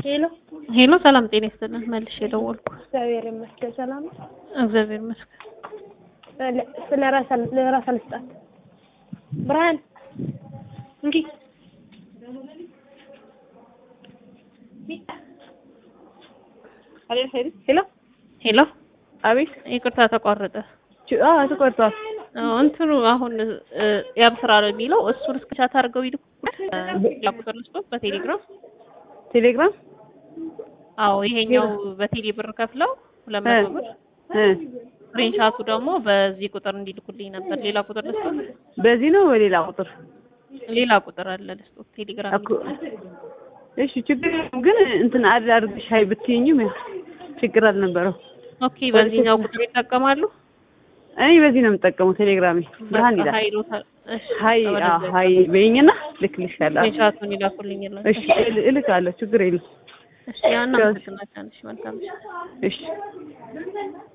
ሄሎ ሄሎ ሰላም ጤና ይስጥልን። መልሼ የደወልኩ እግዚአብሔር ይመስገን ሰላም ነው። እግዚአብሔር ይመስገን። ለ- ስለ ራስ አል- ለራስ አልስጣት ብርሃን እንኪ ሄሎ ሄሎ አቤት ይቅርታ ተቋረጠ። ች- አዎ ተቆርጧል። አዎ፣ እንትኑ አሁን እ፣ ያብ ስራ ነው የሚለው እሱን እስክቻት አድርገው ይልኩ ሌላ ቁጥር ልስጦት በቴሌግራም ቴሌግራም አዎ ይሄኛው በቴሌ ብር ከፍለው ሁለት መቶ ብር እ ስክሪንሻቱ ደግሞ በዚህ ቁጥር እንዲልኩልኝ ነበር። ሌላ ቁጥር ልስጦት? በዚህ ነው በሌላ ቁጥር ሌላ ቁጥር አለ ልስጦት ቴሌግራም እኮ እሺ ችግር የለም ግን እንትን አድ አድርግሽ ሀይ ብትይኝም ያው ችግር አልነበረው። ኦኬ በዚህኛው ቁጥር ይጠቀማሉ። እኔ በዚህ ነው የምጠቀመው ቴሌግራሜ ብርሃን ይላል። ሀይሎታል። እሺ ሀይ አዎ ሀይ በይኝና ልክልሻለሁ። ስክሪንሻቱን ይላኩልኝ። ይላል። እሺ እል- እልካለሁ ችግር የለም። እሺ ያና አመሰግናለሁ። እሺ መልካም እሺ እሺ